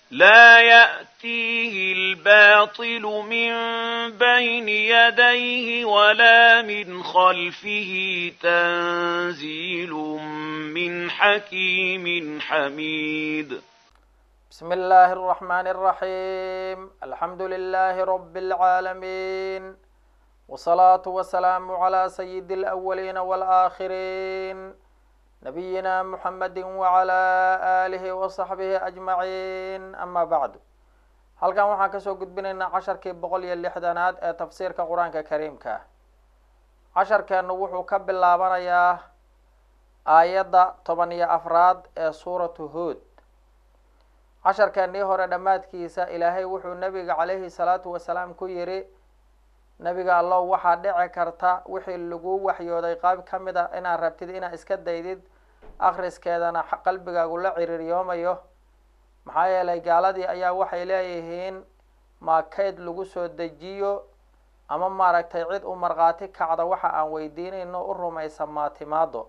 لا يأتيه الباطل من بين يديه ولا من خلفه تنزيل من حكيم حميد بسم الله الرحمن الرحيم الحمد لله رب العالمين والصلاة والسلام على سيد الأولين والآخرين نبينا محمد وعلى آله وصحبه أجمعين أما بعد halkan waxaan kasoo gudbinaynaa casharkii boqol iyo lixdanaad ee tafsiirka qur-aanka kariimka ah casharkeenu wuxuu ka bilaabanayaa aayadda toban iyo afraad ee suuratu hood casharkeenii hore dhammaadkiisa ilaahay wuxuu nabiga calayhi salaatu wasalaam ku yidhi nabiga allow waxaa dhici karta wixii lagu waxyooday qayb ka mid a inaad rabtid inaad iska daydid akriskeedana qalbigaagu la ciriiriyoomayo maxaa yeelay gaaladii ayaa waxay leeyihiin maa kayd lagu soo dejiyo ama maaragtay cid u markhaati kacda waxa aan weydiinayno u rumaysa maatimaado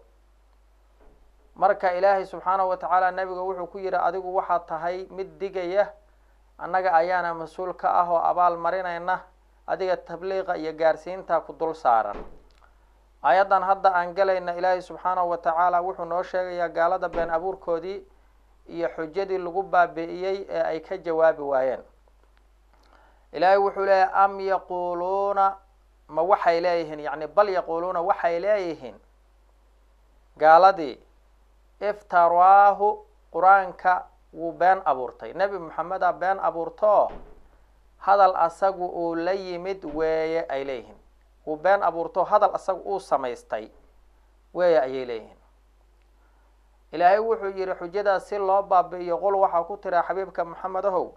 marka ilaahay subxaanahu watacaala nabiga wuxuu ku yidhi adigu waxaad tahay mid digaya annaga ayaana mas-uul ka ah oo abaal marinayna adiga tabliiqa iyo gaarsiinta ku dul saaran aayaddan hadda aan galayna ilaahay subxaanahu watacaala wuxuu noo sheegayaa gaalada been abuurkoodii iyo xujadii lagu baabi'iyey ee ay ka jawaabi waayeen ilaahay wuxuu leeyahy am yaquuluuna ma waxay leeyihiin yacni bal yaquuluuna waxay leeyihiin gaaladii iftaraahu qur-aanka wuu been abuurtay nebi maxameda been abuurtoo hadal asagu uu la yimid weeye ay leeyihiin wuu been abuurtoo hadal asagu uu samaystay weeye ayay leeyihiin ilaahay wuxuu yidhi xujadaas si loo baabi'iyo qul waxaa ku tiraa xabiibka maxamed ahow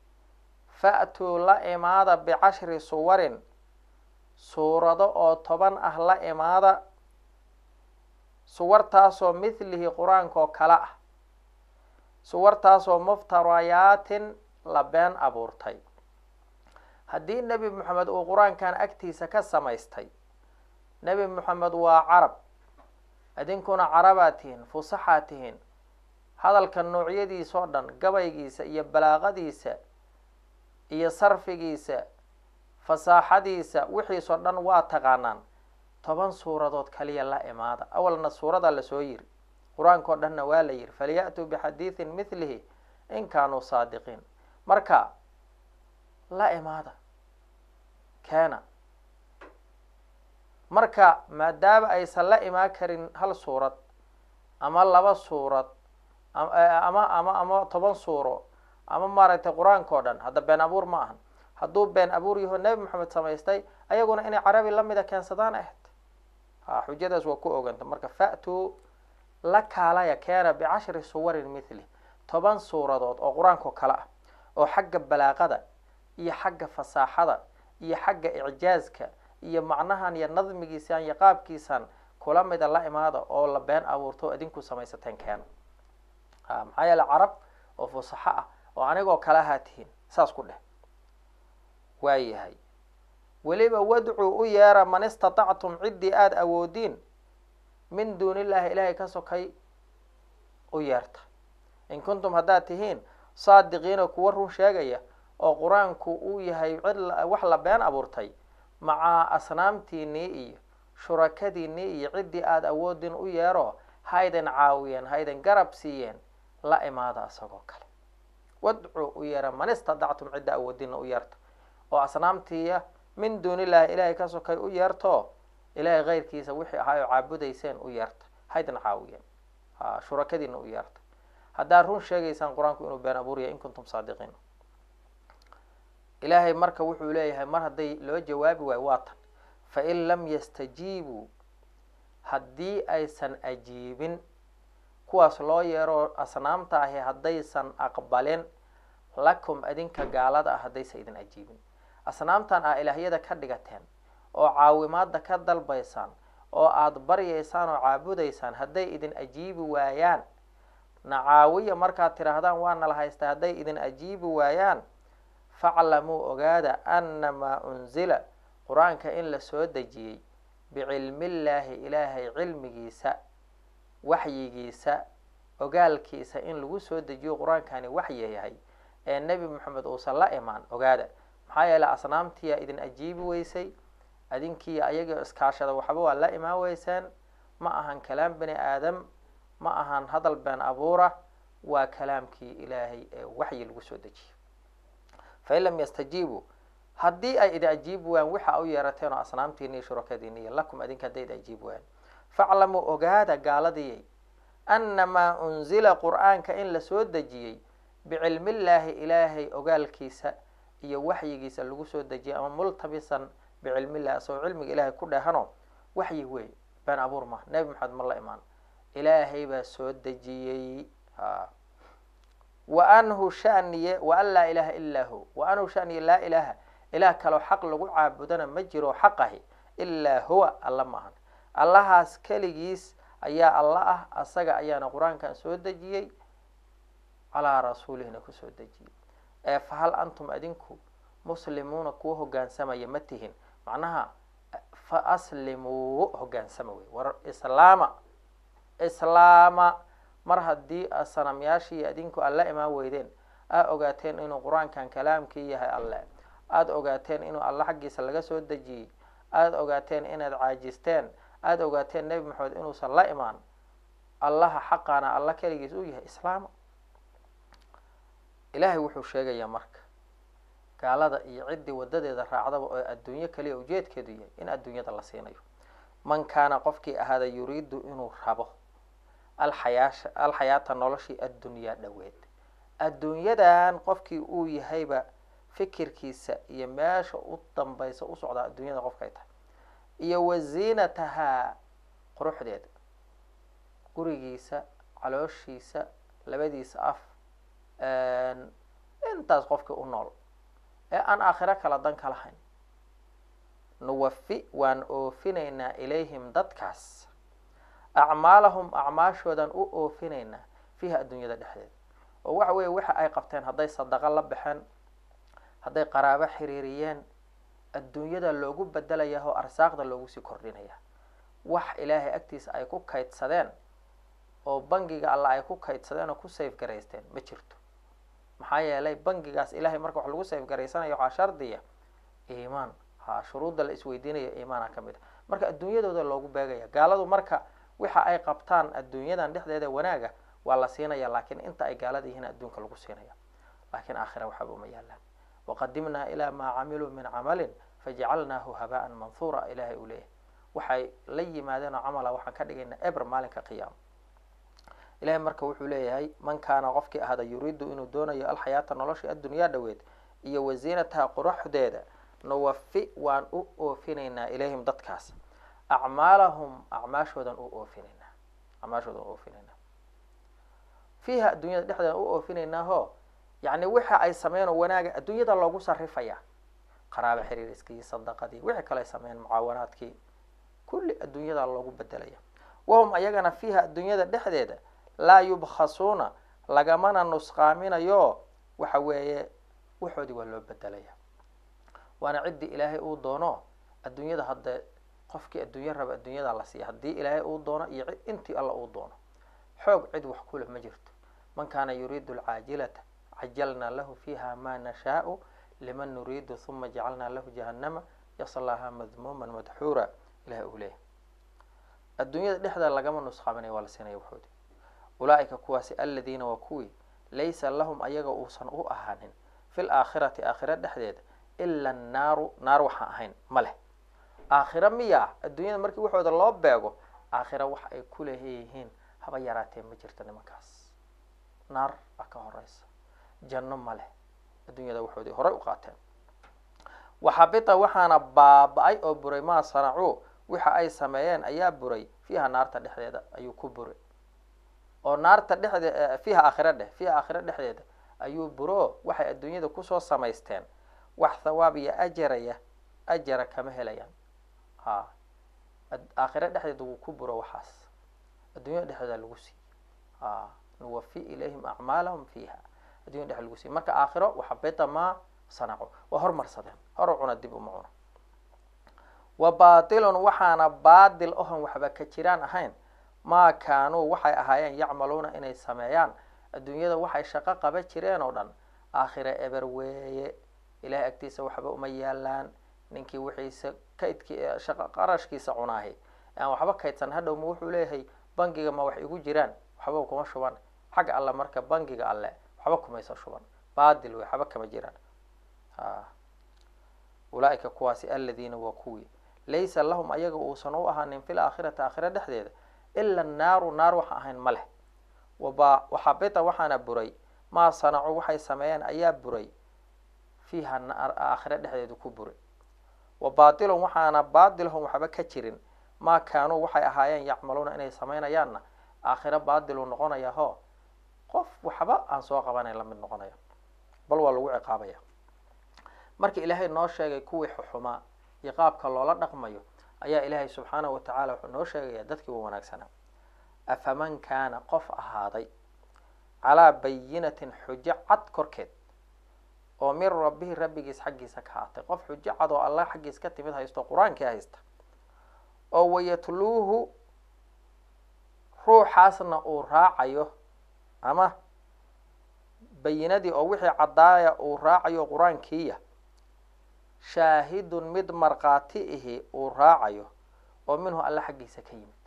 fa'tuu la imaada bicashri suwarin suurado oo toban ah la imaada suwartaasoo mithlihi qur-aanka oo kale ah suwartaasoo muftarayaatin la been abuurtay haddii nebi moxamed uu qur-aankan agtiisa ka samaystay nebi moxamed waa carab idinkuna carabaad tihiin fusaxaad tihiin hadalka noocyadiisa oo dhan gabaygiisa iyo balaaqadiisa iyo sarfigiisa fasaaxadiisa wixiisoo dhan waa taqaanaan toban suuradood kaliya la imaada awalna suuradaa lasoo yiri qur-aanka oo dhanna waa la yiri falya-tuu bixadiidin mithlihi in kaanuu saadiqiin marka la imaada keena marka maadaama aysan la imaan karin hal suurad ama laba suurad ama ama ama toban suuro ama maaragtay qur-aanka oo dhan hadda been abuur ma ahan hadduu been abuur yaho nebi maxamed samaystay ayaguna inay carabi lamida keensadaan ahayd ha xujadaas waa ku oganta marka fa'tuu la kaalaya keena bicashri suwarin mithli toban suuradood oo qur-aankao kale ah oo xagga balaaqada iyo xagga fasaaxada iyo xagga icjaazka iyo macnahan iyo nadmigiisan iyo qaabkiisan kula mida la imaada oo la been abuurto idinku samaysateen keena ha maxaa yeele carab oo fusaxo ah oo anigoo kale ahaa tihiin saas ku dheh waayahay weliba wadcuu u yeera man istatactum ciddii aada awoodiin min duuni illaahi ilaahay ka sokay u yeerta in kuntum haddaad tihiin saadiqiina kuwa run sheegaya oo qur-aanku uu yahay cid wax la been abuurtay macaa asnaamtiinii iyo shurakadiinii iyo ciddii aada awoodin u yeero haydan caawiyeen haydan garab siiyeen la imaada isagoo kale wadcuu u yeera man istadactum cidda awoodina u yeerta oo asnaamtiiya min duuni illaahi ilaahay ka sokay u yeerto ilaahay keyrkiisa wixii ahaa oo caabudayseen u yeerta haydan caawiyeen ha shurakadiina u yeerta haddaad run sheegaysaan qur-aanku inuu been abuuriya in kuntum saadiqiin ilaahay marka wuxuu leeyahay mar hadday loo jawaabi waayo waa tan fain lam yastajiibuu haddii aysan ajiibin kuwaas loo yeero asnaamta ahi haddaysan aqbalin lakum idinka gaalada ah haddaysan idin ajiibin asnaamtan aa ilaahyada ka dhigateen oo caawimaada ka dalbaysaan oo aada baryaysaan oo caabudaysaan hadday idin ajiibi waayaan nacaawiya markaad tidhaahdaan waana la haystaa hadday idin ajiibi waayaan faclamuu ogaada annamaa unzila qur-aanka in la soo dejiyey bicilmillaahi ilaahay cilmigiisa waxyigiisa ogaalkiisa in lagu soo dejiyo qur-aankani waxyi yahay ee nebi moxamed uusan la imaan ogaada maxaa yeeley asnaamtiyaa idin ajiibi weysay adinkiiyo ayagii iskaashada waxba waa la imaan weyseen ma ahan kalaam bani aadam ma ahan hadal been abuura waa kalaamkii ilaahay ee waxyi lagu soo dejiyey fain lam yastajiibuu haddii ay idin ajiibi waayaan waxa u yeerateen oo asnaamtiini iyo shurakadiini iyo lakum adinka hadday idin ajiibi waayaan faclamuu ogaada gaaladiyay annamaa unzila qur-aanka in lasoo dejiyey bicilmillaahi ilaahay ogaalkiisa iyo waxyigiisa lagu soo dejiyay ama multabisan bicilmillahi asagoo cilmiga ilaahay ku dheehano waxyi wey been abuur ma nebi maxamed ma la imaan ilaahay baa soo dejiyey ha wa anhu shaniye wa an laa ilaha ilaa hu wa anhu shaniye laa ilaaha ilaah kaloo xaq lagu caabudana ma jiro xaq ahi ilaa huwa alla ma ahan allahaas keligiis ayaa alla ah asaga ayaana qur-aankan soo dejiyey calaa rasuulihina kusoo dejiyey ee fahal antum adinku muslimuuna kuwa hogaansamaya ma tihin macnaha fa aslimuu hogaansama wey war islaama islaama mar haddii sanamyaashii adinku aad la imaan weydeen aad ogaateen inuu qur-aankan kalaamkii yahay alle aada ogaateen inuu alle xaggiisa laga soo dejiyey aada ogaateen inaad caajisteen aada ogaateen nebi maxamed inuusan la imaan allaha xaqaana alla keligiis uu yahay islaama ilaahay wuxuu sheegayaa marka gaalada iyo ciddii wadadeeda raacdaba oo adduunyo kaliya ujeedkeedu yahay in adduunyada la siinayo man kaana qofkii ahaada yuriidu inuu rabo alxayaasha alxayaata noloshii addunyaa dhoweed adduunyadan qofkii uu yahayba fikirkiisa iyo meesha u dambaysa u socdaa adduunyada qofkay tahay iyo waziinatahaa quruxdeeda gurigiisa calooshiisa labadiisa af intaas qofkii u nool ee aan aakhiro kala dan ka lahayn nuwafi waan oofinaynaa ilayhim dadkaas acmaalahum acmaashoodan u oofinaynaa fiiha adduunyada dhexdeeda oo waxa weeye waxa ay qabteen hadday sadaqo la baxeen hadday qaraabo xiriiriyeen adduunyada loogu bedelayaa oo arsaaqda loogu sii kordhinaya wax ilaahay agtiisa ay ku kaydsadeen oo bangiga alla ay ku kaydsadeen oo ku safe garaysteen ma jirto maxaa yeelay bangigaas ilaahay marka wax lagu safe garaysanayo waxaa shardiya iimaan ha shuruudda la isweydiinayo iimaana ka mid a marka adduunyadooda loogu beegaya gaaladu marka waxa ay qabtaan adduunyadan dhexdeeda wanaaga waa la siinaya laakiin inta ay gaalada yihiin adduunka lagu siinaya laakiin aakhira waxaba uma yaalaan waqadimnaa ilaa maa camiluu min camalin fajacalnaahu habaan manhuura ilaahay uu leeyahay waxay la yimaadeen oo camala waxaan ka dhigaynaa eber maalinka qiyaama ilahay marka wuxuu leeyahay man kaana qofkii ahada yuriidu inuu doonayo alxayaata nolosha addunyaa dhoweed iyo wasiinataha quruxdeeda nuwafi waan u oofinaynaa ilayhim dadkaas acmaalahum acmaashoodan u oofinaynaa acmaashoodan u oofinaynaa fiiha adduunyada dhexdeeda u oofinaynaaho yacni waxa ay sameeyeen oo wanaaga adduunyada loogu sarifaya qaraabo xiriiriskii sadaqadii wixii kale ay sameeyeen mucaawanaadkii kulli adduunyada loogu bedelaya wahum ayagana fiiha adduunyada dhexdeeda laa yubkhasuuna lagamana nusqaaminayo waxa weeye waxoodii waa loo bedelaya waana ciddii ilaahay uu doono adduunyada hadde qofkii adduunyo raba adduunyada la siiya haddii ilaahay uu doono iyo intii alla uu doono xoog cid wax kuleh ma jirto man kaana yuriidu alcaajilata cajalnaa lahu fiiha ma nashaau liman nuriidu huma jacalnaa lahu jahannama yaslahaa madmuuman madxuura ilahay uu leeyahy adduunyada dhexdeeda lagama nusqaaminaya waa la siinaya waxoodi ulaaika kuwaasi aladiina waa kuwii laysa lahum ayaga uusan u ahaanin fi laakhirati aakhira dhexdeeda ila annaaru naar waxaan ahayn ma leh aakhira miyaa adduunyada markii waxooda loo beego aakhira wax ay ku leeyihiin haba yaraatee ma jirto nimankaas naar baa ka horeysa janno ma leh adduunyada waxoodii horay u qaateen waxabita waxaana baaba-ay oo buray maa sanacuu waxa ay sameeyeen ayaa buray fiiha naarta dhexdeeda ayuu ku buray oo naarta dhexde fiiha aakhira dheh fiiha aakhira dhexdeeda ayuu buro waxay adduunyada kusoo samaysteen wax thawaab iyo ajaraya ajara kama helayaan ha aakhira dhexdeeda wuu ku buro waxaas adduunyada dhexdeeda lagu siiy ha nuwafi ilayhim acmaalahum fiiha addunyada dhexdeeda lagu siiy marka aakhiro waxabita maa sanaco waa hormarsadeen hor cuna dib uma cuno wa baatilun waxaana baadil ohon waxba ka jiraan ahayn maa kaanuu waxay ahaayeen yacmaluuna inay sameeyaan adduunyada waxay shaqo qaba jireen oo dhan aakhire eber weeye ilahay agtiisa waxba uma yaalaan ninkii wixiisa kaydki shaqa qarashkiisa cunaahi aan waxba kaydsan hadhow ma wuxuu leeyahay bangiga ma wax igu jiraan waxba kuma shuban xagga alle marka bangiga alle waxba kumaysa shuban baadil wey waxba kama jiraan a ulaaika kuwaasi aladiina waa kuwii laysa lahum ayaga uusan u ahaanin fi laakhirati aakhira dhexdeeda ila annaaru naar waxa ahayn ma leh waba waxabita waxaana buray maa sanacuu waxay sameeyeen ayaa buray fiiha naar aakhira dhexdeedu ku buray wa baatilun waxaana baatilhum waxba ka jirin maa kaanuu waxay ahaayeen yacmaluuna inay samaynayaanna aakhiro baadilu noqonaya ho qof waxba aan soo qabanayn lamid noqonaya bal waa lagu ciqaabaya marka ilaahay noo sheegay kuwii xuxumaa iyo qaabka loola dhaqmayo ayaa ilaahay subxaanahu watacaala wuxuu noo sheegaya dadkii u wanaagsanaa afaman kaana qof ahaaday calaa bayinatin xujo cad korkeed oo min rabbihi rabbigiis xaggiisa ka haatay qof xujo cad oo allah xaggiis ka timid haysto qur-aankii haysta oo wayatluuhu ruuxaasna uu raacayo ama bayinadii oo wixii caddaaya uu raacayo qur-aankiiya shaahidun mid markhaati ihi uu raacayo oo minhu alla xaggiisa ka yimid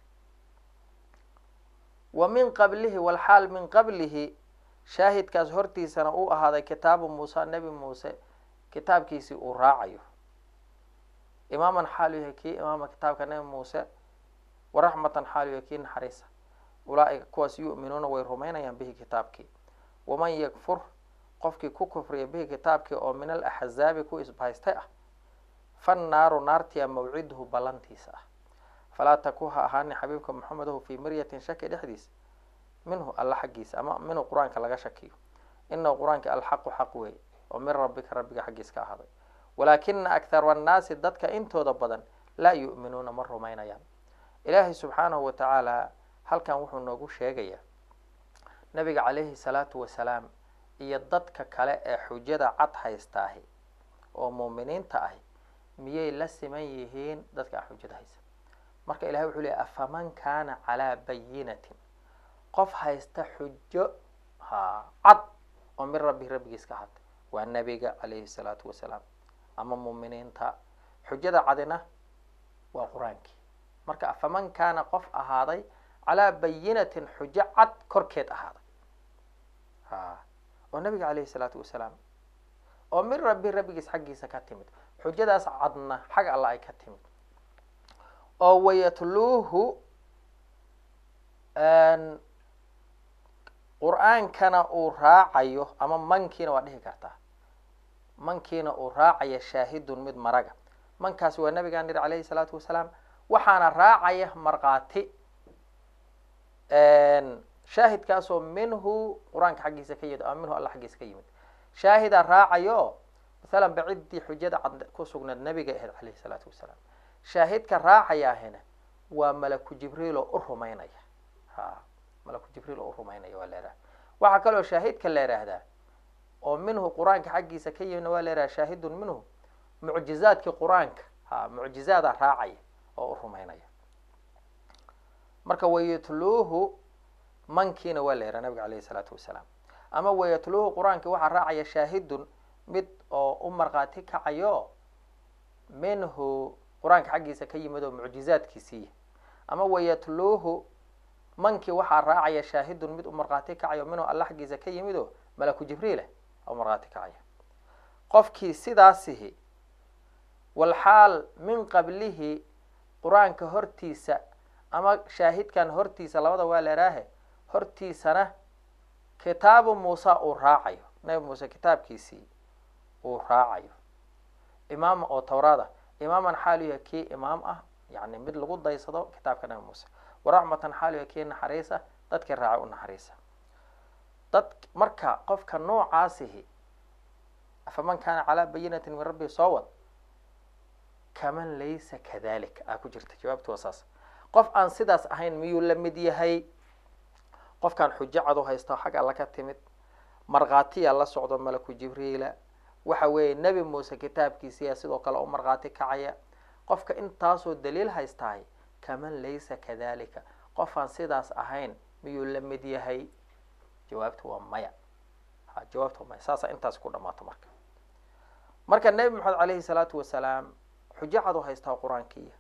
wa min qablihi walxaal min qablihi shaahidkaas hortiisana uu ahaaday kitaabu muuse nebi muuse kitaabkiisii uu raacayo imaaman xaalu yahay kii imaama kitaabka nebi muuse waraxmatan xaalu yahay kii naxariisa ulaaika kuwaas yu'minuuna way rumaynayaan bihi kitaabkii waman yakfur qofkii ku kufriya bihi kitaabkii oo min alaxzaabi ku isbahaystay ah fannaaru naartiya mawciduhu ballantiisa ah falaa taku ha ahaani xabiibka maxamedahu fii miryatin shaki dhexdiisa minhu alla xaggiisa ama minhu qur-aanka laga shakiyo inahu qur-aanka alxaqu xaq weey oo min rabbika rabbiga xaggiis ka ahaaday walaakina akhara annaasi dadka intooda badan laa yu'minuuna ma rumaynayaan ilaahay subxaanahu wa tacaala halkan wuxuu noogu sheegayaa nabiga calayhi salaatu wasalaam iyo dadka kale ee xujada cad haysta ahi oo muuminiinta ahi miyay la siman yihiin dadka aan xujada haysa marka ilahay wuxuu leeyay afaman kaana calaa bayinatin qof haysta xujo ha cad oo min rabbi rabbigiis ka hadlay waa nebiga calayhi salaatu wasalaam ama muuminiinta xujada cadina waa qur-aankii marka afaman kaana qof ahaaday calaa bayinatin xujo cad korkeed ahaaday ha oo nabiga calayhi salaatu wasalaam oo min rabbi rabbigiis xaggiisa ka timid xujadaas cadna xag alla ay ka timid oo wayatluuhu qur-aankana uu raacayo ama mankiina waa dhihi kartaa mankiina uu raacaya shaahidun mid maraga mankaasi waa nabigaan yidhi calayhi salaatu wasalaam waxaana raacaya markhaati shaahidkaasoo minhu qur-aanka xaggiisa ka yimid ama minhu alla xaggiisa ka yimid shaahidaa raacayo masalan ba ciddii xujada cad ku sugnayd nabiga ahayd calayhi salaatu wasalaam shaahidka raacaya ahina waa malaku jibriil oo u rumaynaya ha malaku jibriil oo u rumaynaya waa la yidhaha waxaa kaloo shaahidka la yidhaahdaa oo minhu qur-aanka xaggiisa ka yimidna waa la yidhaha shaahidun minhu mucjizaadkii qur-aanka ha mucjizaadaa raacaya oo u rumaynaya marka wayatluuhu mankiina waa la yidhaha nabiga calayhi salaatu wasalaam ama wayatluuhu qur-aankii waxaa raacaya shaahidun mid oo u markhaati kacayo minhu qur-aanka xaggiisa ka yimid oo mucjizaadkiisiiya ama wayatluuhu mankii waxaa raacaya shaahidun mid u markhaati kacayo minhu alla xaggiisa ka yimid oo malaku jibriilah u markhaati kacaya qofkii sidaasihi walxaal min qablihi qur-aanka hortiisa ama shaahidkan hortiisa labada waa leeraahe hortiisana kitaabu muusa uu raacayo nabi muuse kitaabkiisii uu raacayo imaam oo tawraada imaaman xaaluya kii imaam ah yani mid lagu daysado kitaabka nabi muuse waraxmatan xaaluya kii naxariisa dadkii raaca u naxariisa dad marka qofka noocaasihi afaman kaana calaa bayinatin min rabbi soo wad kaman laysa kadalik aa ku jirta jawaabtu waa saas qof aan sidaas ahayn miyuu la mid yahay qofkaan xujo cad u haysto xag alla ka timid markhaatiya la socdo malaku jibriila waxa weeye nebi muuse kitaabkiisiyaa sidoo kale u markhaati kacaya qofka intaasoo daliil haystahay kaman laysa kadalika qofaan sidaas ahayn miyuu la mid yahay jawaabtu waa maya ha jawaabta maya saasa intaas ku dhamaato marka marka nebi maxamed caleyhi salaatu wasalaam xujo cad u haystaa qur-aankiiya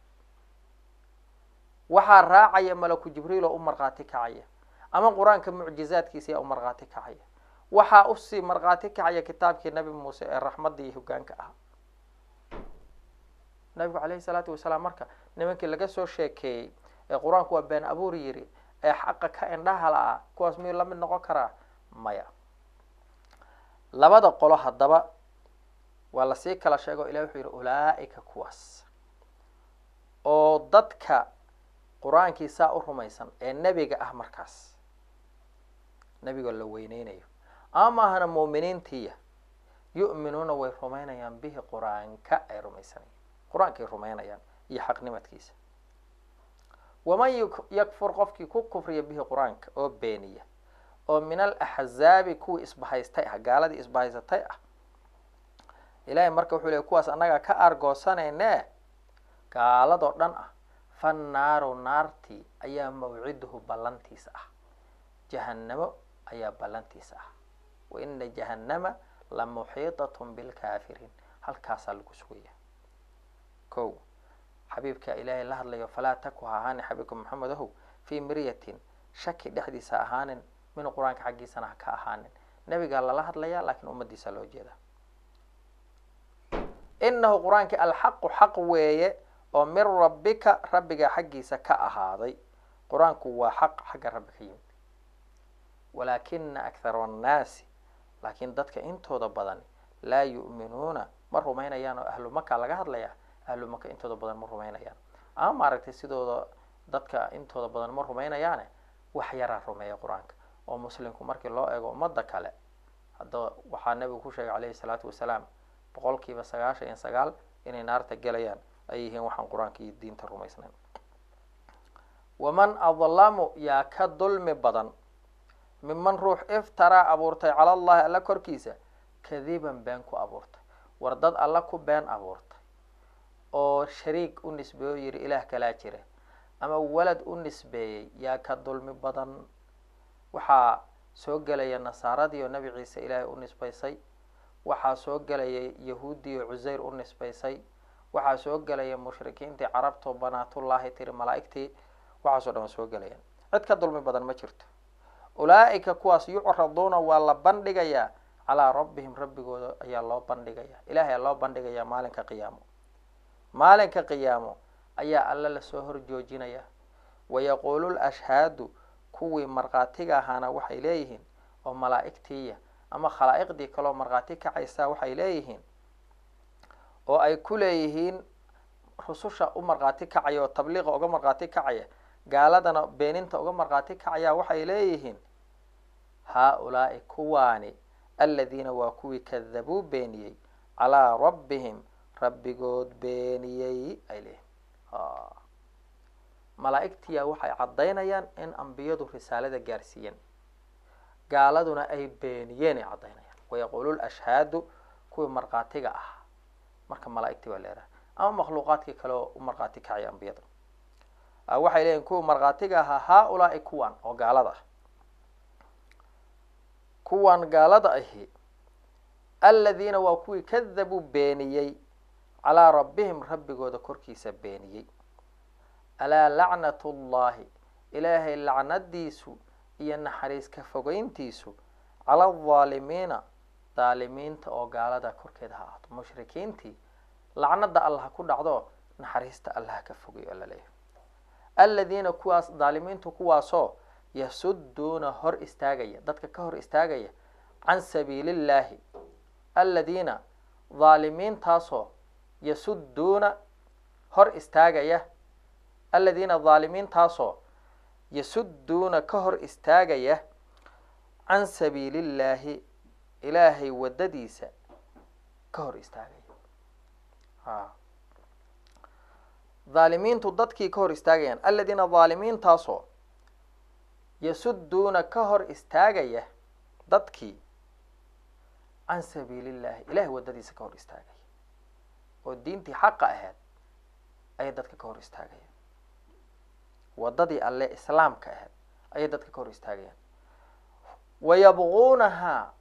waxaa raacaya malaku jibriil oo u markhaati kacaya ama qur-aanka mucjizaadkiisa yaa u markhaati kacaya waxaa usii markhaati kacaya kitaabkii nabi muuse ee raxmadda iyo hogaanka ahaa nabigu caleyhi salaatu wasalaam marka nimankii laga soo sheekeeyey ee qur-aanku waa been abuur yiri ee xaqa ka indhaha la ah kuwaas miyuu lamid noqon karaa maya labada qolo haddaba waa lasii kala sheego ilahi wuxuu yihi ulaa-ika kuwaas oo dadka qur-aankii saa u rumaysan ee nebiga ah markaas nebiga la weyneynayo ama ahna muuminiintiiya yu'minuuna way rumaynayaan bihi qur-aanka ay rumaysanayaan qur-aankay rumaynayaan iyo xaqnimadkiisa waman yakfur qofkii ku kufriya bihi qur-aanka oo beeniya oo min alaxzaabi kuwii isbahaystay ah gaaladii isbahaysatay ah ilaahay marka wuxuu leey kuwaas annagaa ka argoosanayne gaaladoo dhan ah fannaaru naartii ayaa mawciduhu ballantiisa ah jahannamo ayaa ballantiisa ah wa ina jahannama la muxiitatun bilkaafiriin halkaasaa lagu sugaya ko xabiibka ilaahay la hadlayo falaa taku ha ahaanin xabiibka maxamed ahow fii miryatin shaki dhexdiisa ahaanin min qur-aanka xaggiisana ha ka ahaanin nebigaa lala hadlayaa laakiin ummadiisa loo jeeda inahu qur-aankii alxaqu xaq weeye oo min rabbika rabbiga xaggiisa ka ahaaday qur-aanku waa xaq xagga rabbi ka yimid walaakina akhara annaasi laakiin dadka intooda badan laa yu'minuuna ma rumaynayaan oo ahlu maka laga hadlaya ahlu maka intooda badan ma rumaynayaan ama maaragtay sidooda dadka intooda badan ma rumaynayaane wax yaraa rumeeya qur-aanka oo muslimku markii loo eego ummadda kale haddaba waxaa nebigu ku sheegay caleyhi salaatu wasalaam boqol kiiba sagaashan iyo sagaal inay naarta gelayaan ay yihiin waxaan qur-aanka iyo diinta rumaysnayn waman adlamu yaa ka dulmi badan miman ruux iftaraa abuurtay cala allahi alla korkiisa kadiban been ku abuurtay war dad alla ku been abuurtay oo shariik u nisbeeyo yidhi ilaah kalaa jira ama walad u nisbeeyey yaa ka dulmi badan waxaa soo gelaya nasaaradii oo nebi ciise ilaahay u nisbaysay waxaa soo gelaya yahuuddii oo cuseyr u nisbaysay waxaa soo gelaya mushrikiintii carabtoo banaatullaahi tiri malaa'igtii waxaasoo dhan waa soo gelayaan cid ka dulmi badan ma jirto ulaa-ika kuwaas yucraduuna waa la bandhigayaa calaa rabbihim rabbigooda ayaa loo bandhigayaa ilahay aa loo bandhigayaa maalinka qiyaamo maalinka qiyaamo ayaa alle lasoo horjoojinaya wayaquulu lashhaadu kuwii markhaatiga ahaana waxay leeyihiin oo malaa'igtiiya ama khalaa'iqdii kaloo markhaati kacaysaa waxay leeyihiin oo ay ku leeyihiin rususha u markhaati kacaya oo tabliiqa uga markhaati kacaya gaaladana beeninta uga markhaati kacaya waxay leeyihiin haa-ulaa'i kuwaani aladiina waa kuwii kadabuu beeniyey calaa rabbihim rabbigood beeniyey ay leeyihin malaa'igtiya waxay caddaynayaan in ambiyadu risaalada gaarsiiyeen gaaladuna ay beeniyeen ay caddaynayaan wayaquulu lashhaadu kuwii markhaatiga ah marka malaa'igtii baa leeraha ama makhluuqaadkii kale oo u markhaati kacaya ambiyada waxay leeyihin kuwii markhaatiga ahaa haa-ulaa'i kuwan oo gaalada ah kuwan gaalada ahi aladiina waa kuwii kadabuu beeniyey calaa rabbihim rabbigooda korkiisa beeniyey alaa lacnatu llahi ilaahay lacnadiisu iyo naxariis ka fogeyntiisu cala aldaalimiina daalimiinta oo gaalada korkeeda ha ahaato mushrikiintii lacnada allah ha ku dhacdo naxariista allah ha ka fogey oo laleeyahay aladiina kuwaas daalimiintu kuwaasoo yasuduuna hor istaagaya dadka ka hor istaagaya can sabiili illaahi aladiina daalimiintaasoo yasuduuna hor istaagaya aladiina daalimiintaasoo yasuduuna ka hor istaagaya can sabiili illaahi ilaahay waddadiisa ka hor istaagaya a dhaalimiintu dadkii ka hor istaagayaan aladiina dhaalimiintaasoo yasuduuna ka hor istaagaya dadkii can sabiili illahi ilahay waddadiisa ka hor istaagaya oo diintii xaqa ahayd ayay dadka ka hor istaagayaan waddadii alle islaamka ahayd ayay dadka ka hor istaagayaan wayabquunahaa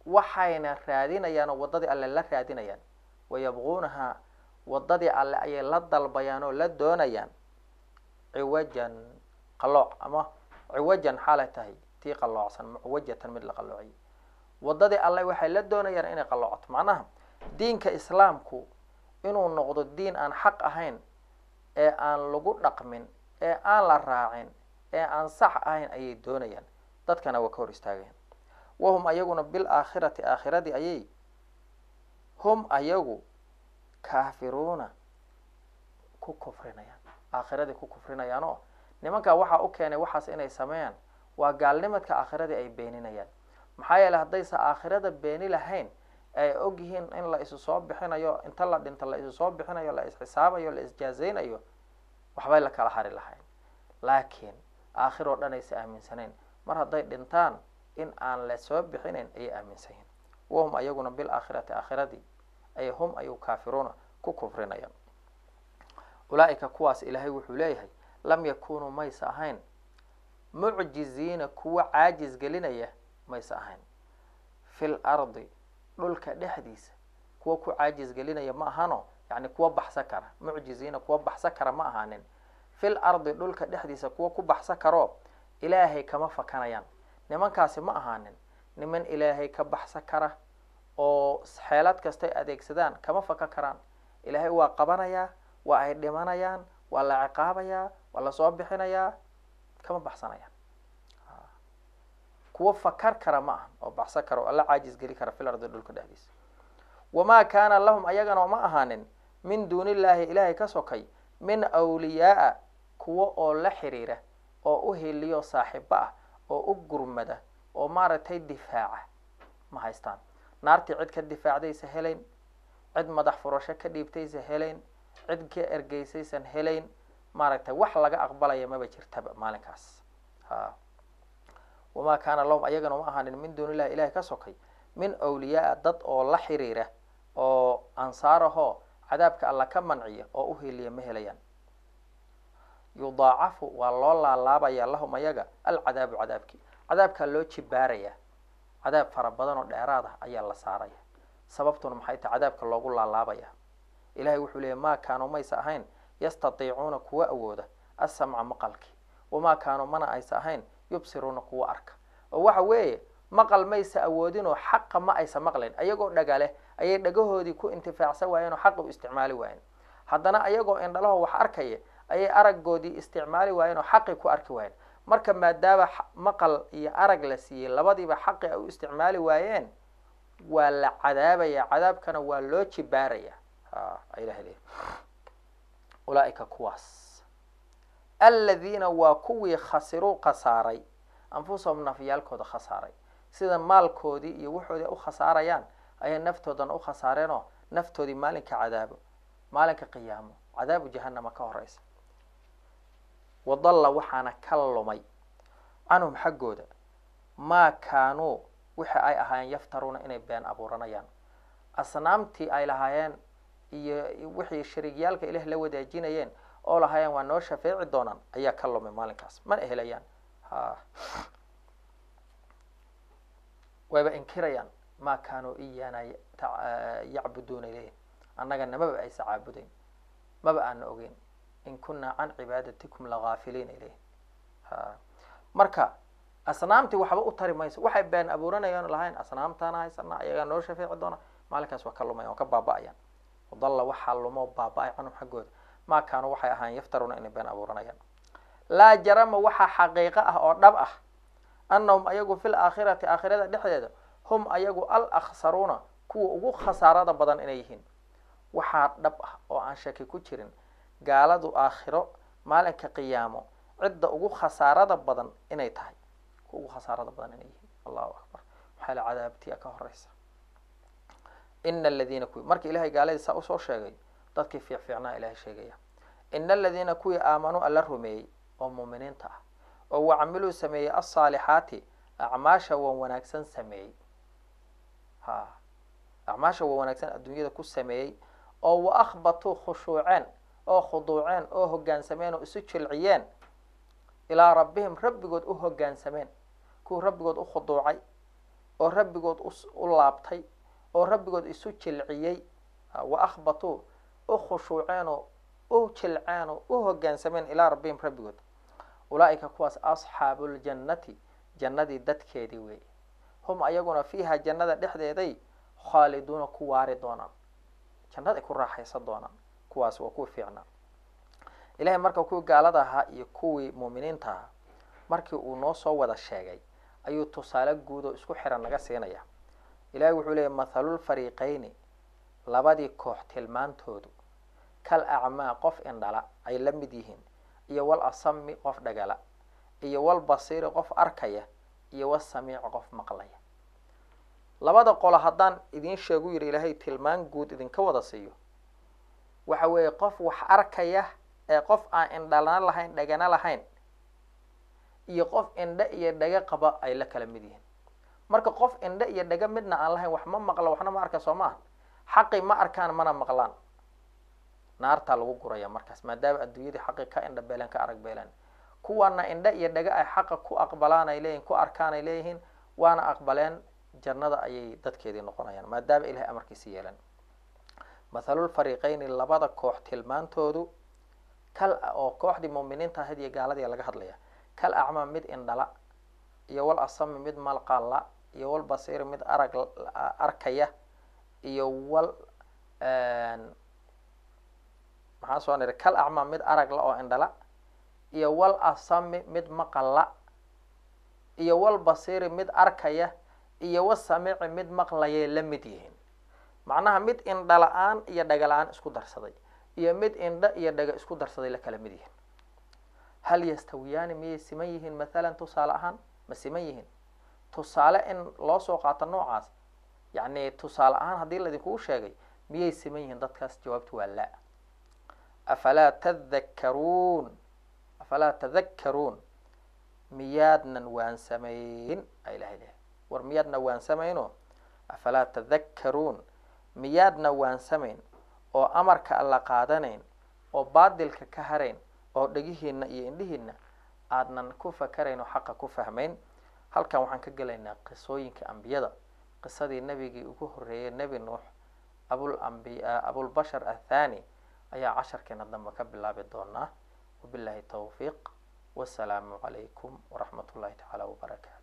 waxayna raadinayaan oo waddadii alle la raadinayaan wayabquunahaa waddadii alle ayay la dalbayaan oo la doonayaan ciwajan qalooc ama ciwajan xaalay tahay tii qaloocsan mucwajatan mid la qaloociyay waddadii alle waxay la doonayaan inay qaloocato macnaha diinka islaamku inuu noqdo diin aan xaq ahayn ee aan lagu dhaqmin ee aan la raacin ee aan sax ahayn ayay doonayaan dadkana waa ka hor istaagayaan wahum ayaguna bil aakhirati aakhiradii ayay hum ayagu kaafiruuna ku kufrinayaan aakhiradii ku kufrinayaan oo nimankaa waxaa u keenay waxaas inay sameeyaan waa gaalnimadka aakhiradii ay beeninayaan maxaa yeeley haddaysa aakhirada beeni lahayn ay og yihiin in la isu soo bixinayo inta la dhinto la isu soo bixinayo la isxisaabayo la isjaazaynayo waxbay la kala hari lahayn laakiin aakhir oo dhan aysa aaminsanayn mar hadday dhintaan in aan la soo bixinayn ayay aaminsan yihin wahum ayaguna bil aakhirati aakhiradii ay hum ayuu kaafiruuna ku kufrinayaan ulaa-ika kuwaas ilaahay wuxuu leeyahay lam yakunuu maysa ahayn mucjiziina kuwa caajis gelinaya maysa ahayn fil ardi dhulka dhexdiisa kuwa ku caajis gelinaya ma ahano yani kuwa baxsa kara mucjiziina kuwa baxsa kara ma ahaanin fil ardi dhulka dhexdiisa kuwa ku baxsa karoo ilaahay kama fakanayaan nimankaasi ma ahaanin niman ilaahay ka baxsa kara oo xeelad kastay adeegsadaan kama faka karaan ilaahay waa qabanayaa waa ay dhimanayaan waa la ciqaabayaa waa lasoo bixinayaa kama baxsanayaan kuwa fakar kara ma aha oo baxsan kara oo alla caajis geli kara fil ardi dhulka dhexdiisa wamaa kaana lahum ayagana ma ahaanin min duuni illaahi ilaahay ka sokay min awliyaaa kuwa oo la xiriira oo u heliyo saaxiibo ah oo u gurmada oo maaragtay difaaca ma haystaan naartii cid ka difaacdaysa helayn cid madax furasho ka dhiibtaysa helayn cid ka ergeysaysan helayn maaragtay wax laga aqbalaya maba jirtaba maalinkaas ha wamaa kaana lahum ayagana ma ahaanin min duuni illahi ilahay ka sokay min awliyaaa dad oo la xiriira oo ansaarahoo cadaabka alla ka manciya oo u heliya ma helayaan yudaacafu waa loo laalaabaya lahum ayaga alcadaabu cadaabkii cadaabkaa loo jibaaraya cadaab fara badan oo dheeraad ah ayaa la saaraya sababtuna maxay tahay cadaabka loogu laalaabaya ilahay wuxuu leeyay maa kaanuu maysa ahayn yastatiicuuna kuwa awooda asamca maqalkii wamaa kaanuu mana aysa ahayn yubsiruuna kuwa arka oo waxa weeye maqal maysa awoodinoo xaqa ma aysa maqlayn ayagoo dhagale ayay dhagahoodii ku intifaacsan waayeen oo xaqa u isticmaali waayeen haddana ayagoo indhalaho wax arkaya ayay aragoodii isticmaali waayeen oo xaqi ku arki waayeen marka maadaama maqal iyo arag la siiyey labadiiba xaqi ay u isticmaali waayeen waa la cadaabaya cadaabkana waa loo jibaaraya ilah le ulaaika kuwaas aladiina waa kuwii khasiruu khasaaray anfusahum nafyaalkooda khasaaray sida maalkoodii iyo waxoodii u khasaarayaan ayay naftoodana u khasaareenoo naftoodii maalinka cadaabo maalinka qiyaamo cadaabu jahanama ka horeysa wadalla waxaana ka lumay canhum xaggooda maa kaanuu wixi ay ahaayeen yaftaruuna inay been abuuranayaan asnaamtii ay lahaayeen iyo wixii shariigyaalka ilaah la wadaajinayeen oo lahaayeen waa noo shafeeci doonaan ayaa ka lumay maalinkaas mana helayaan ha wayba inkirayaan maa kaanuu iyaana yacbuduuna ilayh annaga namaba aysa caabudayn maba aana ogeyn in kunaa can cibaadatikum lagaafiliina ilayh ha marka asnaamtii waxba u tari mayso waxay been abuuranayaan lahayn asnaamtaana haysana ayagaa noo shafeeci doona maalinkaas waa ka lumaya waa ka baaba-ayaan wadalla waxaa lumoo baaba-ay canhum xaggooda maa kaanuu waxay ahaan yaftaruuna inay been abuuranayaan laa jarama waxaa xaqiiqo ah oo dhab ah annahum ayagu fil aakhirati aakhirada dhexdeeda hum ayagu al akhsaruuna kuwa ugu khasaarada badan inay yihiin waxaa dhab ah oo aan shaki ku jirin gaaladu aakhiro maalinka qiyaamo cidda ugu khasaarada badan inay tahay kuwa ugu khasaarada badan inay yihiin allahu akbar maxaa la cadaabtiya ka horeysa ina aladiina kuwii marka ilahay gaaladii saa usoo sheegay dadkii fiic fiicnaa ilahay sheegaya ina aladiina kuwii aamanuu alla rumeeyey oo muuminiinta ah oo wacamiluu sameeyey alsaalixaati acmaasha wan wanaagsan sameeyey ha acmaasha wan wanaagsan adduunyada ku sameeyey oo wa akhbatuu khushuuceen oo khuduuceen oo hoggaansameen oo isu jilciyeen ilaa rabbihim rabbigood u hoggaansameen kuwii rabbigood u khuduucay oo rabbigood u laabtay oo rabbigood isu jilciyey wa akhbatuu u khushuuceenoo u jilceenoo u hoggaansameen ilaa rabbihim rabbigood ulaa'ika kuwaas asxaabuuljannati jannadii dadkeedii weeye hum ayaguna fiiha jannada dhexdeeday khaaliduuna ku waari doonaan jannaday ku raaxaysan doonaan kuwaas waa kuwii fiicnaa ilahay marka kuwii gaalada ahaa iyo kuwii muuminiinta ahaa markii uu noo soo wada sheegay ayuu tusaale guud oo isku xiran naga siinaya ilahay wuxuu leeyay mathalulfariiqayni labadii koox tilmaantoodu kal acmaa qof indhala ay la mid yihiin iyo wal asami qof dhagala iyo wal basiiri qof arkaya iyo wal samiici qof maqlaya labada qolo haddaan idiin sheegu yidhi ilaahay tilmaan guud idinka wada siiyo waxa weeye qof wax arkaya ee qof aan indhalana lahayn dhagana lahayn iyo qof indhe iyo dhaga qaba ay la kala mid yihiin marka qof indhe iyo dhaga midna aan lahayn wax ma maqlo waxna ma arka soo maaha xaqi ma arkaan mana maqlaan naartaa lagu guraya markaas maadaama adduunyadii xaqi ka indha beeleen ka arag beeleen kuwana indhe iyo dhaga ay xaqa ku aqbalaan ay leeyihin ku arkaan ay leeyihiin waana aqbaleen jannada ayay dadkeedii noqonayaan maadaama ilahay amarkiisi yeelan mathalulfariiqayni labada koox tilmaantoodu kal oo kooxdii muuminiinta ahayd iyo gaaladii laga hadlaya kal acmaa mid indhala iyo wal asami mid malqalla iyo wal basiiri mid arag arkaya iyo wal maxaa soo niri kal acmaa mid aragla oo indhala iyo wal asami mid maqalla iyo wal basiiri mid arkaya iyo wa samiici mid maqlayay la mid yihiin macnaha mid indha la-aan iyo dhaga la-aan isku darsaday iyo mid indha iyo dhaga isku darsaday la kala mid yihiin hal yastawiyaani miyay siman yihiin mathalan tusaale ahaan ma siman yihiin tusaale in loo soo qaato noocaas yacni tusaale ahaan haddii laidinkugu sheegay miyay siman yihiin dadkaas jawaabtu waa la afalaa tadakkaruun afalaa tadakkaruun miyaadnan waansamayn a ilahay lehay war miyaadna waansamayno afalaa tadakkaruun miyaadna waansamayn oo amarka alla qaadanayn oo baadilka ka harayn oo dhegihiina iyo indhihiina aadnan ku fakarayn oo xaqa ku fahmayn halkan waxaan ka gelaynaa qisooyinka ambiyada qisadii nebigii ugu horreeyay nebi nuux abul ambiya abulbashar athani ayaa casharkeena dambe ka bilaabi doonaa wabillahi tawfiiq wasalaamu calaykum waraxmat ullahi tacaala wabarakaatu